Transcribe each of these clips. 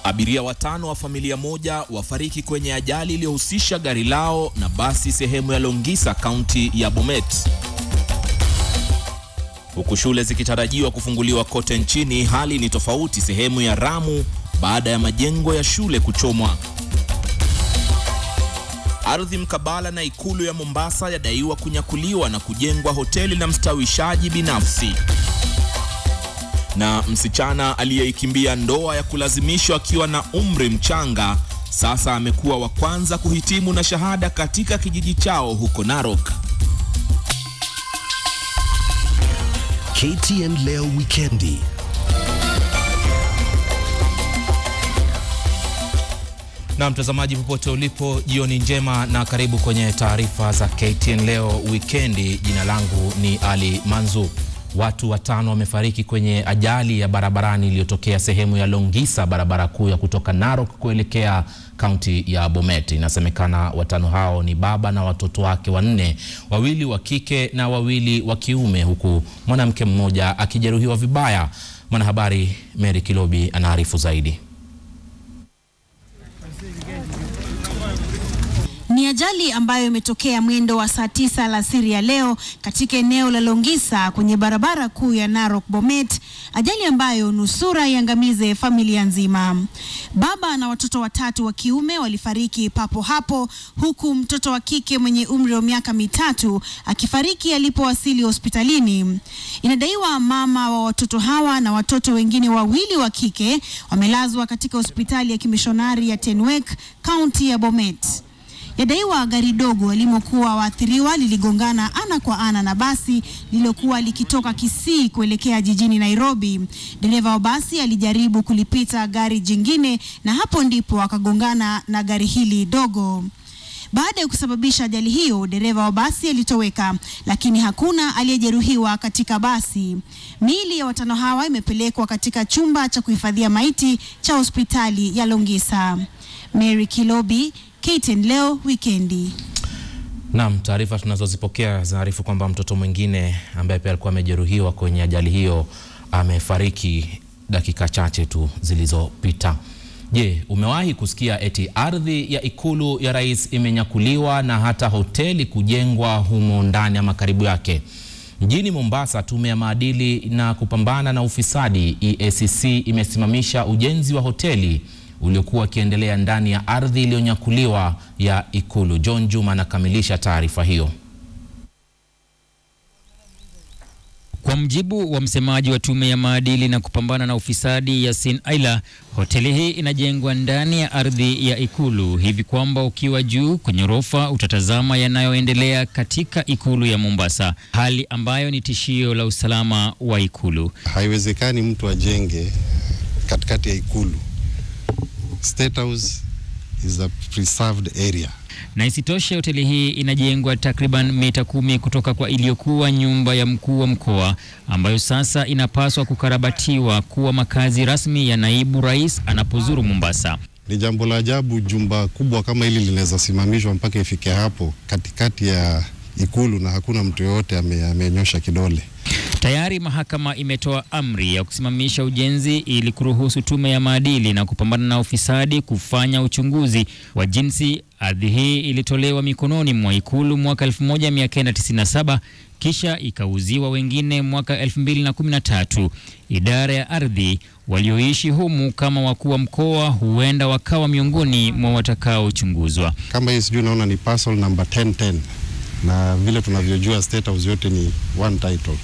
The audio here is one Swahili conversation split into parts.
Abiria watano wa familia moja wafariki kwenye ajali iliyohusisha gari lao na basi sehemu ya Longisa, kaunti ya Bomet. Huku shule zikitarajiwa kufunguliwa kote nchini, hali ni tofauti sehemu ya Ramu baada ya majengo ya shule kuchomwa. Ardhi mkabala na ikulu ya Mombasa yadaiwa kunyakuliwa na kujengwa hoteli na mstawishaji binafsi. Na msichana aliyeikimbia ndoa ya kulazimishwa akiwa na umri mchanga sasa amekuwa wa kwanza kuhitimu na shahada katika kijiji chao huko Narok. KTN leo wikendi. Na mtazamaji popote ulipo, jioni njema na karibu kwenye taarifa za KTN leo wikendi. Jina langu ni Ali Manzu. Watu watano wamefariki kwenye ajali ya barabarani iliyotokea sehemu ya Longisa, barabara kuu ya kutoka Narok kuelekea kaunti ya Bomet. Inasemekana watano hao ni baba na watoto wake wanne, wawili wa kike na wawili wa kiume, huku mwanamke mmoja akijeruhiwa vibaya. Mwanahabari Mary Kilobi anaarifu zaidi. Ni ajali ambayo imetokea mwendo wa saa tisa alasiri ya leo katika eneo la Longisa kwenye barabara kuu ya Narok Bomet, ajali ambayo nusura iangamize familia nzima. Baba na watoto watatu wa kiume walifariki papo hapo, huku mtoto wa kike mwenye umri wa miaka mitatu akifariki alipowasili hospitalini. Inadaiwa mama wa watoto hawa na watoto wengine wawili wa kike wamelazwa katika hospitali ya kimishonari ya Tenwek, kaunti ya Bomet. Yadaiwa gari dogo walimokuwa waathiriwa liligongana ana kwa ana na basi lililokuwa likitoka Kisii kuelekea jijini Nairobi. Dereva wa basi alijaribu kulipita gari jingine na hapo ndipo akagongana na gari hili dogo. Baada ya kusababisha ajali hiyo, dereva wa basi alitoweka, lakini hakuna aliyejeruhiwa katika basi. Miili ya watano hawa imepelekwa katika chumba cha kuhifadhia maiti cha hospitali ya Longisa. Mary Kilobi, KTN leo wikendi. Naam, taarifa tunazozipokea zinaarifu kwamba mtoto mwingine ambaye pia alikuwa amejeruhiwa kwenye ajali hiyo amefariki dakika chache tu zilizopita. Je, umewahi kusikia eti ardhi ya ikulu ya rais imenyakuliwa na hata hoteli kujengwa humo ndani ama karibu yake? Mjini Mombasa, tume ya maadili na kupambana na ufisadi EACC imesimamisha ujenzi wa hoteli uliokuwa ukiendelea ndani ya ardhi iliyonyakuliwa ya ikulu. John Juma anakamilisha taarifa hiyo. Kwa mjibu wa msemaji wa tume ya maadili na kupambana na ufisadi Yasin Aila, hoteli hii inajengwa ndani ya ardhi ya ikulu hivi kwamba ukiwa juu kwenye ghorofa utatazama yanayoendelea katika ikulu ya Mombasa, hali ambayo ni tishio la usalama wa ikulu. Haiwezekani mtu ajenge katikati ya ikulu. State House is a preserved area. Na isitoshe hoteli hii inajengwa takriban mita kumi kutoka kwa iliyokuwa nyumba ya mkuu wa mkoa ambayo sasa inapaswa kukarabatiwa kuwa makazi rasmi ya naibu rais anapozuru Mombasa. Ni jambo la ajabu jumba kubwa kama hili linaweza simamishwa mpaka ifike hapo katikati ya ikulu na hakuna mtu yoyote ame, amenyosha kidole. Tayari mahakama imetoa amri ya kusimamisha ujenzi ili kuruhusu tume ya maadili na kupambana na ufisadi kufanya uchunguzi wa jinsi ardhi hii ilitolewa mikononi mwa ikulu mwaka 1997 kisha ikauziwa wengine mwaka 2013. Idara ya ardhi walioishi humu kama wakuu wa mkoa huenda wakawa miongoni mwa watakaochunguzwa. Kama hii sijui naona ni parcel number 1010 na vile tunavyojua State House yote ni one title.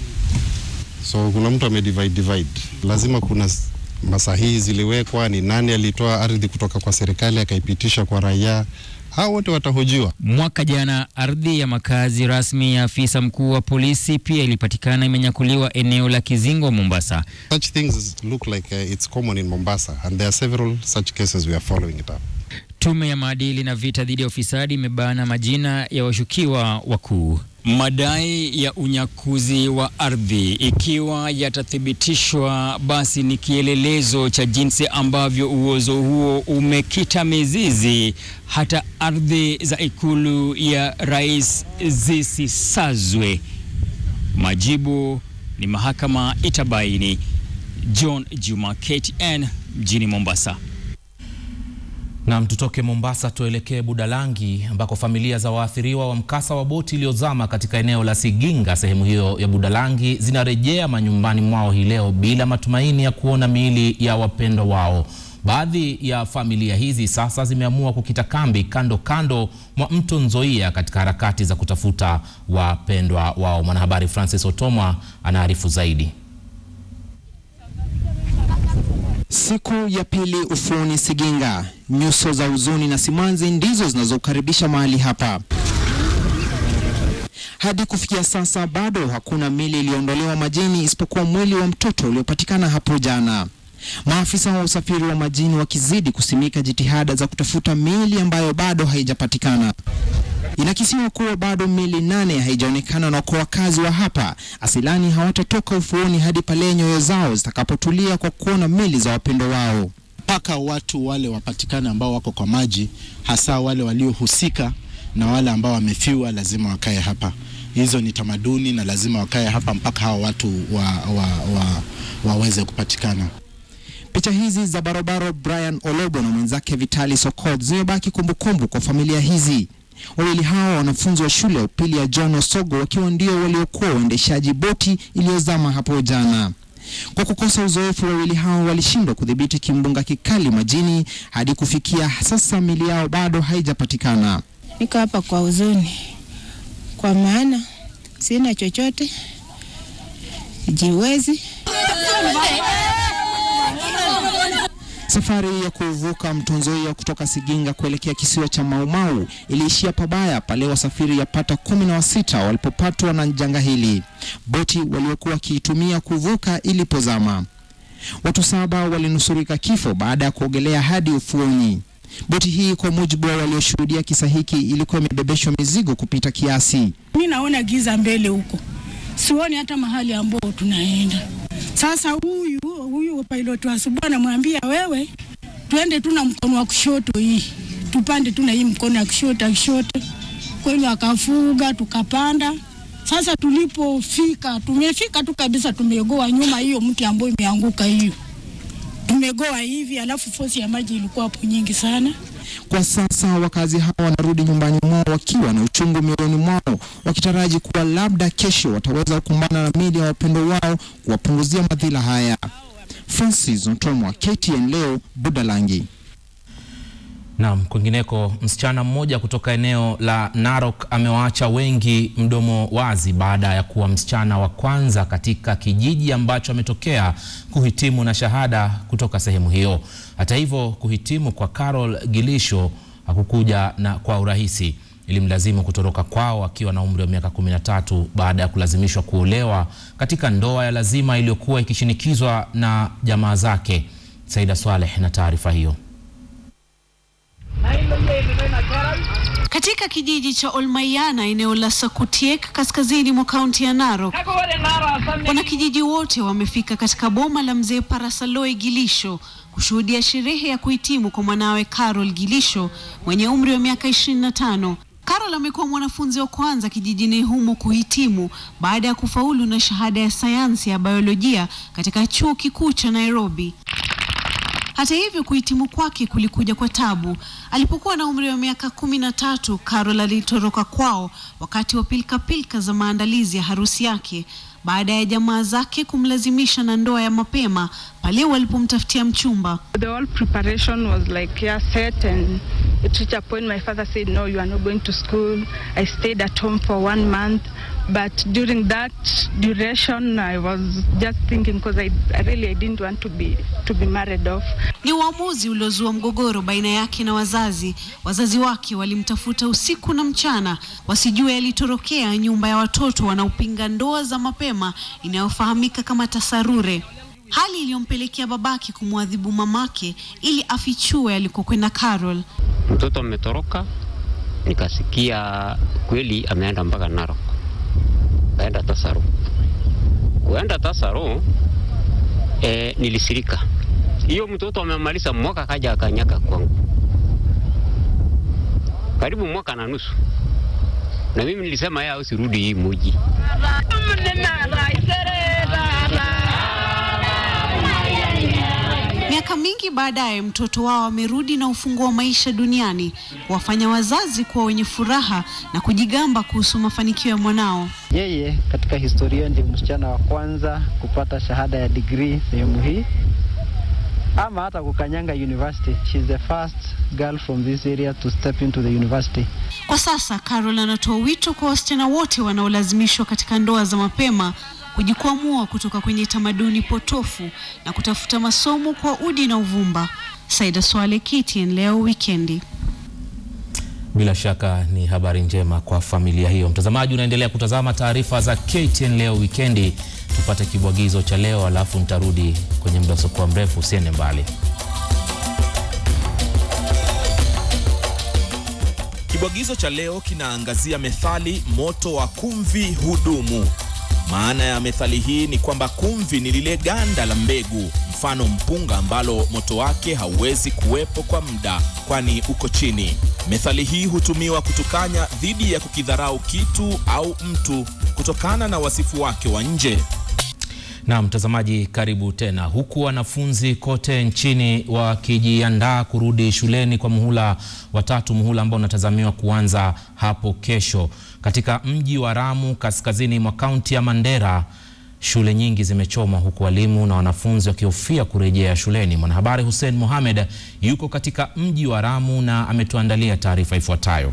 So kuna mtu amedivide divide, lazima kuna masahihi ziliwekwa, ni nani alitoa ardhi kutoka kwa serikali akaipitisha kwa raia. Hao wote watahojiwa. Mwaka jana ardhi ya makazi rasmi ya afisa mkuu wa polisi pia ilipatikana imenyakuliwa eneo la Kizingo, Mombasa. Such things look like uh, it's common in Mombasa and there are several such cases we are following it up. Tume ya maadili na vita dhidi ya ufisadi imebana majina ya washukiwa wakuu. Madai ya unyakuzi wa ardhi ikiwa yatathibitishwa, basi ni kielelezo cha jinsi ambavyo uozo huo umekita mizizi hata ardhi za ikulu ya rais zisisazwe. Majibu ni mahakama itabaini. John Juma, KTN mjini Mombasa. Nam, tutoke Mombasa tuelekee Budalangi ambako familia za waathiriwa wa mkasa wa boti iliyozama katika eneo la Siginga sehemu hiyo ya Budalangi zinarejea manyumbani mwao hii leo bila matumaini ya kuona miili ya wapendwa wao. Baadhi ya familia hizi sasa zimeamua kukita kambi kando kando mwa mto Nzoia katika harakati za kutafuta wapendwa wao. Mwanahabari Francis Otomwa anaarifu zaidi. Siku ya pili ufuoni Siginga, nyuso za huzuni na simanzi ndizo zinazokaribisha mahali hapa. Hadi kufikia sasa bado hakuna mili iliyoondolewa majini isipokuwa mwili wa mtoto uliopatikana hapo jana. Maafisa wa usafiri wa majini wakizidi kusimika jitihada za kutafuta mili ambayo bado haijapatikana. Inakisiwa kuwa bado mili nane haijaonekana na kwa wakazi wa hapa asilani hawatatoka ufuoni hadi pale nyoyo zao zitakapotulia kwa kuona mili za wapendo wao. mpaka watu wale wapatikane ambao wako kwa maji, hasa wale waliohusika na wale ambao wamefiwa, lazima wakae hapa. Hizo ni tamaduni na lazima wakae hapa mpaka hawa watu wa, wa, wa, waweze kupatikana. Picha hizi za barobaro Brian Olobo na mwenzake Vitali Sokot zimebaki kumbukumbu kwa familia hizi. Wawili hao wanafunzi wa shule ya upili ya John Osogo wakiwa ndio waliokuwa waendeshaji boti iliyozama hapo jana. Kwa kukosa uzoefu, wawili hao walishindwa kudhibiti kimbunga kikali majini hadi kufikia sasa mili yao bado haijapatikana. Niko hapa kwa huzuni, kwa maana sina chochote, jiwezi. Safari ya kuvuka mto Nzoia kutoka Siginga kuelekea kisiwa cha Maumau iliishia pabaya pale wasafiri yapata kumi na wasita walipopatwa na janga hili, boti waliokuwa wakiitumia kuvuka ilipozama. Watu saba walinusurika kifo baada ya kuogelea hadi ufuoni. Boti hii kwa mujibu wa walioshuhudia kisa hiki ilikuwa imebebeshwa mizigo kupita kiasi. Mi naona giza mbele huko, sioni hata mahali ambao tunaenda. Sasa huyu huyu pilot wa asubuhi anamwambia wewe, twende tu na mkono wa kushoto hii, tupande tu na hii mkono wa kushoto kushoto. Kweli akafuga tukapanda. Sasa tulipofika, tumefika tu kabisa, tumegoa nyuma hiyo mti ambayo imeanguka hiyo, tumegoa hivi, alafu fosi ya maji ilikuwa hapo nyingi sana. Kwa sasa wakazi hawa wanarudi nyumbani mwao wakiwa na uchungu mioyoni mwao, wakitaraji kuwa labda kesho wataweza kukumbana na mili ya wapendo wao kuwapunguzia madhila haya. Francis Ntomwa, KTN leo, Budalangi. Naam, kwingineko msichana mmoja kutoka eneo la Narok amewaacha wengi mdomo wazi baada ya kuwa msichana wa kwanza katika kijiji ambacho ametokea kuhitimu na shahada kutoka sehemu hiyo. Hata hivyo, kuhitimu kwa Carol Gilisho hakukuja na kwa urahisi. Ilimlazimu kutoroka kwao akiwa na umri wa miaka 13 baada ya kulazimishwa kuolewa katika ndoa ya lazima iliyokuwa ikishinikizwa na jamaa zake. Saida Swaleh na taarifa hiyo. Katika kijiji cha Olmayana eneo la Sakutiek kaskazini mwa kaunti ya Narok, wanakijiji wote wamefika katika boma la mzee Parasaloi Gilisho kushuhudia sherehe ya kuhitimu kwa mwanawe Carol Gilisho mwenye umri wa miaka 25. Carol amekuwa mwanafunzi wa kwanza kijijini humo kuhitimu baada ya kufaulu na shahada ya sayansi ya biolojia katika chuo kikuu cha Nairobi. Hata hivyo kuhitimu kwake kulikuja kwa tabu. Alipokuwa na umri wa miaka kumi na tatu, Carol alitoroka kwao wakati wa pilkapilka za maandalizi ya harusi yake baada ya jamaa zake kumlazimisha na ndoa ya mapema pale walipomtafutia mchumba. The whole preparation was like yeah, set and it reached a point my father said no you are not going to school. I stayed at home for one month but during that duration I was just thinking because I, I really I didn't want to be to be married off. Ni uamuzi uliozua mgogoro baina yake na wazazi. Wazazi wake walimtafuta usiku na mchana, wasijue alitorokea nyumba ya watoto wanaopinga ndoa za mapema inayofahamika kama tasarure, hali iliyompelekea babake kumwadhibu mamake ili afichue alikokwenda Carol. Mtoto ametoroka, nikasikia kweli ameenda mpaka Narok, kaenda Tasaro. Kuenda Tasaro e, nilisirika hiyo mtoto amemaliza mwaka kaja akanyaka kwangu, karibu mwaka na nusu, na mimi nilisema yeye usirudi hii muji. Miaka Miaka mingi baadaye, mtoto wao amerudi na ufunguo wa maisha duniani, kuwafanya wazazi kuwa wenye furaha na kujigamba kuhusu mafanikio ya mwanao. Yeye katika historia ndio msichana wa kwanza kupata shahada ya degree sehemu hii ama hata kukanyanga university. She's the first girl from this area to step into the university. Kwa sasa Carol anatoa wito kwa wasichana wote wanaolazimishwa katika ndoa za mapema kujikwamua kutoka kwenye tamaduni potofu na kutafuta masomo kwa udi na uvumba. Saida Swale, KTN leo wikendi. Bila shaka ni habari njema kwa familia hiyo. Mtazamaji, unaendelea kutazama taarifa za KTN leo wikendi. Tupate kibwagizo cha leo, alafu nitarudi kwenye muda usiokuwa mrefu. Usiende mbali. Kibwagizo cha leo kinaangazia methali moto wa kumvi hudumu. Maana ya methali hii ni kwamba kumvi ni lile ganda la mbegu, mfano mpunga, ambalo moto wake hauwezi kuwepo kwa muda, kwani uko chini. Methali hii hutumiwa kutukanya dhidi ya kukidharau kitu au mtu kutokana na wasifu wake wa nje. Na mtazamaji, karibu tena. Huku wanafunzi kote nchini wakijiandaa kurudi shuleni kwa muhula wa tatu, muhula ambao unatazamiwa kuanza hapo kesho, katika mji wa Ramu kaskazini mwa kaunti ya Mandera, shule nyingi zimechomwa huku walimu na wanafunzi wakihofia kurejea shuleni. Mwanahabari Hussein Mohamed yuko katika mji wa Ramu na ametuandalia taarifa ifuatayo.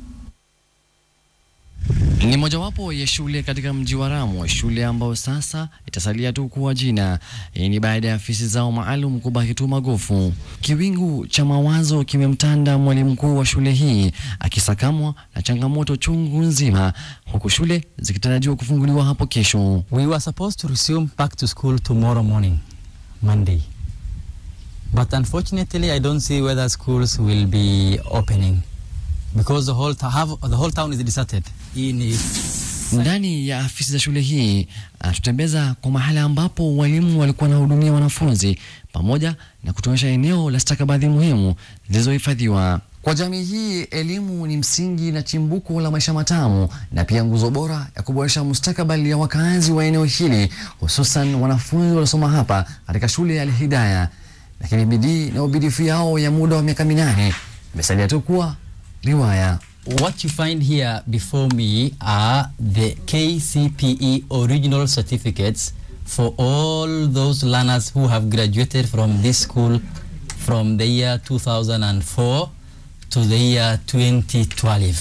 Ni mojawapo ya shule katika mji wa Ramu, shule ambayo sasa itasalia tu kuwa jina. Hii ni baada ya afisi zao maalum kubaki tu magofu. Kiwingu cha mawazo kimemtanda mwalimu mkuu wa shule hii akisakamwa na changamoto chungu nzima, huku shule zikitarajiwa kufunguliwa hapo kesho. We were supposed to resume back to school tomorrow morning, Monday. But unfortunately, I don't see whether schools will be opening because the whole, ta- have, the whole town is deserted. Hii ni Ndani ya afisi za shule hii anatutembeza kwa mahali ambapo walimu walikuwa wanahudumia wanafunzi pamoja na kutuonyesha eneo la stakabadhi muhimu zilizohifadhiwa. Kwa jamii hii, elimu ni msingi na chimbuko la maisha matamu na pia nguzo bora ya kuboresha mustakabali ya wakazi wa eneo hili, hususan wanafunzi waliosoma hapa katika shule ya Al-Hidayah. Lakini bidii na ubidii yao ya muda wa miaka minane imesalia tu kuwa riwaya. What you find here before me are the KCPE original certificates for all those learners who have graduated from this school from the year 2004 to the year 2012.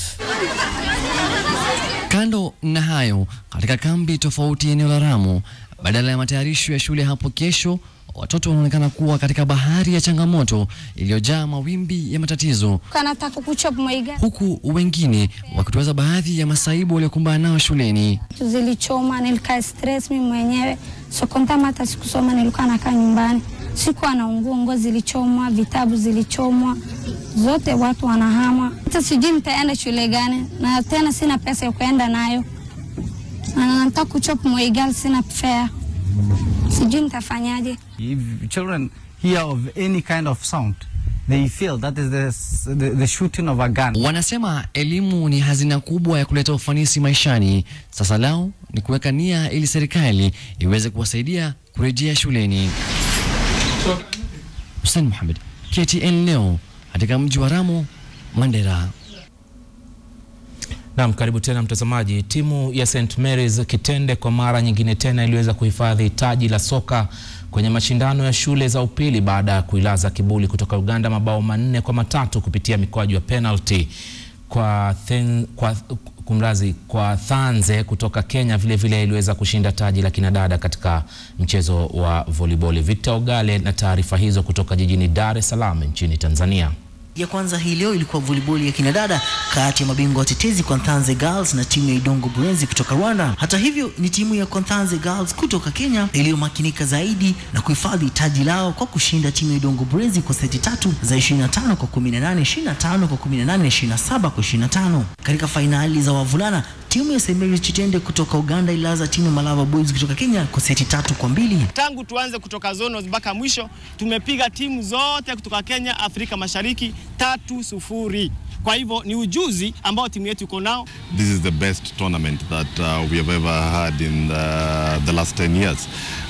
Kando na hayo, katika kambi tofauti eneo la Ramu, badala ya matayarisho ya shule hapo kesho, watoto wanaonekana kuwa katika bahari ya changamoto iliyojaa mawimbi ya matatizo, kanataka kuchop maiga huku wengine wakituweza baadhi ya masaibu waliokumbana nao shuleni. zilichoma, nilikaa stress mimi mwenyewe sokontama, hata sikusoma, nilikuwa nakaa nyumbani, sikuwa na nguo, nguo zilichomwa, vitabu zilichomwa zote, watu wanahama. Hata sijui nitaenda shule gani, na tena sina pesa ya kuenda nayo, na nataka kuchop maiga, sina fare, sijui nitafanyaje. If children hear of any kind of sound, they feel that is the, s- the, the shooting of a gun. Wanasema elimu ni hazina kubwa ya kuleta ufanisi maishani. Sasa lao ni kuweka nia ili serikali iweze kuwasaidia kurejea shuleni. Hussein Mohamed, KTN leo katika mji wa Ramu, Mandera. Naam, karibu tena mtazamaji. Timu ya St Mary's Kitende kwa mara nyingine tena iliweza kuhifadhi taji la soka kwenye mashindano ya shule za upili baada ya kuilaza Kibuli kutoka Uganda mabao manne kwa matatu kupitia mikwaju ya penalty kwa, then, kwa kumrazi kwa Thanze kutoka Kenya vile vile iliweza kushinda taji la kinadada katika mchezo wa volleyball. Victor Ogale na taarifa hizo kutoka jijini Dar es Salaam nchini Tanzania. ya kwanza hii leo ilikuwa volleyball ya kinadada kati ya mabingwa watetezi Kontanze Girls na timu ya Idongo Buenzi kutoka Rwanda. Hata hivyo, ni timu ya Kontanze Girls kutoka Kenya iliyomakinika zaidi na kuhifadhi taji lao kwa kushinda timu ya Idongo Buenzi kwa seti tatu za 25 kwa 18, 25 kwa 18, 27 kwa 25. Katika fainali za wavulana timu ya St. Mary's Chitende kutoka Uganda ililaza timu ya Malava Boys kutoka Kenya kwa seti tatu kwa mbili. Tangu tuanze kutoka zonos mpaka mwisho tumepiga timu zote kutoka Kenya, Afrika Mashariki tatu sufuri. Kwa hivyo ni ujuzi ambao timu yetu iko nao. This is the best tournament that uh, we have ever had in the, the last 10 years.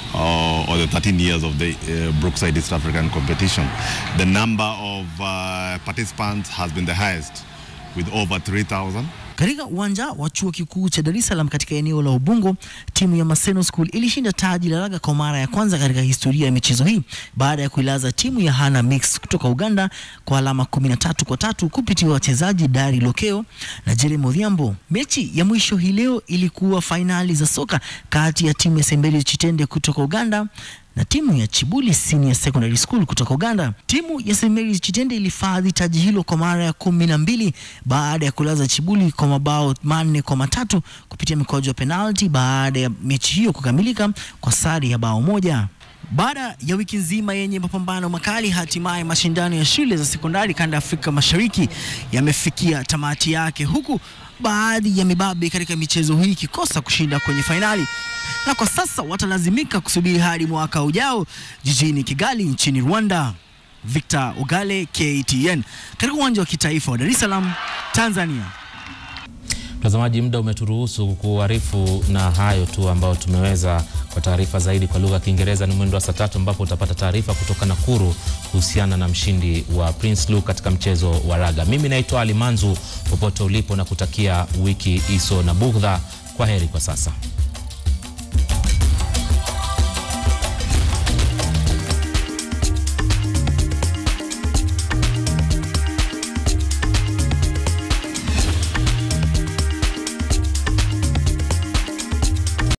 uh, or the 13 years of the uh, Brookside East African competition. The number of uh, participants has been the highest with over 3,000. Katika uwanja wa chuo kikuu cha Dar es Salaam katika eneo la Ubungo, timu ya Maseno School ilishinda taji la raga kwa mara ya kwanza katika historia ya michezo hii baada ya kuilaza timu ya Hana Mix kutoka Uganda kwa alama 13 kwa tatu kupitia wachezaji Dari Lokeo na Jeremy Odhiambo. Mechi ya mwisho hii leo ilikuwa fainali za soka kati ya timu ya Sembeli Chitende kutoka Uganda na timu ya Chibuli Senior Secondary School kutoka Uganda. Timu ya St Mary's Chitende ilifadhi taji hilo kwa mara ya kumi na mbili baada ya kulaza Chibuli kwa mabao manne kwa matatu kupitia mikwaju ya penalti baada ya mechi hiyo kukamilika kwa sare ya bao moja. Baada ya wiki nzima yenye mapambano makali, hatimaye mashindano ya shule za sekondari kanda ya Afrika Mashariki yamefikia tamati yake, huku baadhi ya mibabe katika michezo hii ikikosa kushinda kwenye fainali, na kwa sasa watalazimika kusubiri hadi mwaka ujao jijini Kigali nchini Rwanda. Victor Ugale, KTN, katika uwanja wa kitaifa wa Dar es Salaam, Tanzania. Mtazamaji, muda umeturuhusu kuarifu na hayo tu ambayo tumeweza. Kwa taarifa zaidi kwa lugha ya Kiingereza ni mwendo wa saa tatu ambapo utapata taarifa kutoka Nakuru kuhusiana na mshindi wa Prince Luke katika mchezo wa raga. Mimi naitwa Ali Manzu, popote ulipo na kutakia wiki iso na bugdha. Kwa heri kwa sasa.